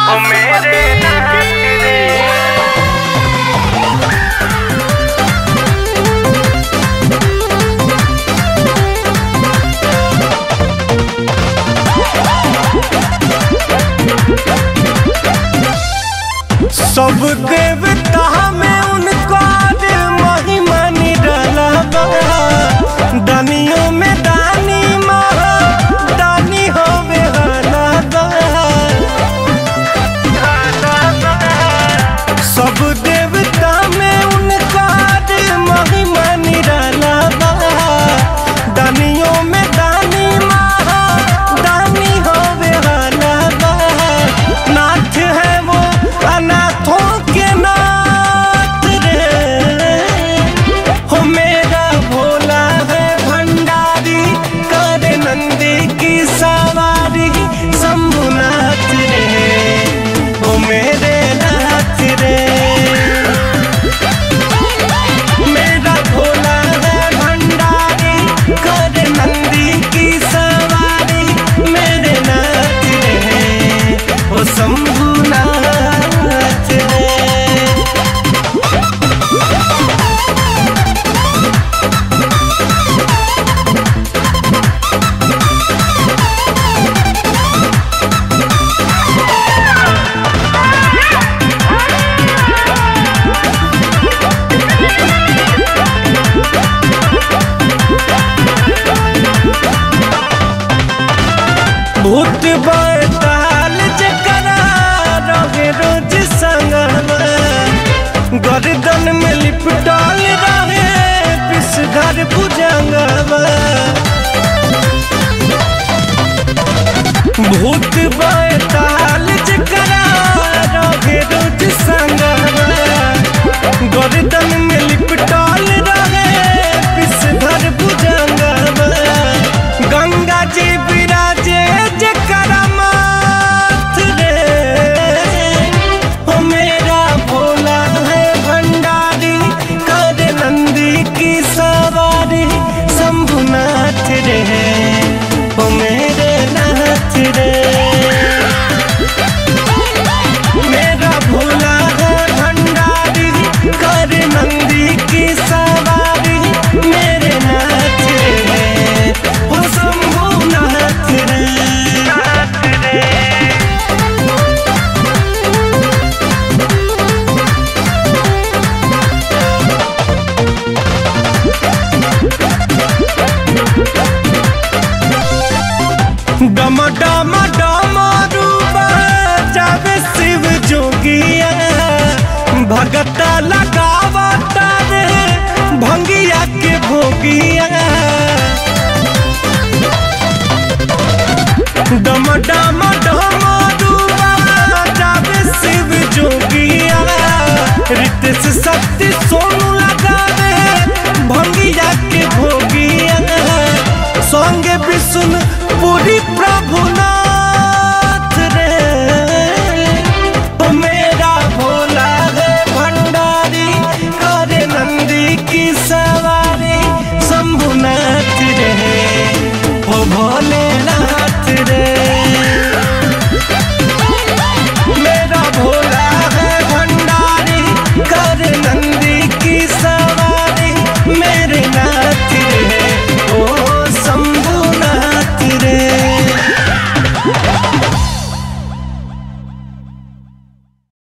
ओ मेरे नाथ रे सब देवता में उनका महिमा निरला बा दानियों में दानी महा दानी होवे हला बा सब देवता में उनका महिमा निरला बा दानियों में दानी महा दानी होवे हला बा नाथ है वो अनाथों के नाथ रे हो मेरा भोला है भंडारी कर नंदी की सवारी शंभुनाथ रे हो मेरे नाथ रे मेरा भोला है भंडारी कर नंदी की सवारी मेरे नाथ रे हो शंभुनाथ रे भूत बैताल जकरा रहे रोज संगवा गर्दन में लिपटाल रहे पिसघर भुजंगवा भूत बैताल जकरा रहे रोज संगवा गर्दन में लिपटाल रहे पिसघर भुजंगवा गंगा जी विराजे जकरा माथ रे हो मेरा भोला है भंडारी कर नंदी की सवारी शंभुनाथ रे हो मेरे नाथ रे मेरा भोला है भंडारी कर नंदी की सवारी मेरे नाथ रे हो शंभुनाथ रे नाथ रे डम डम डम रूबा जावे शिव जोगिया भगता लगावता रे भंगिया के भोगिया डम डम डम रूबा जावे शिव जोगिया रितेश शक्ति सोनू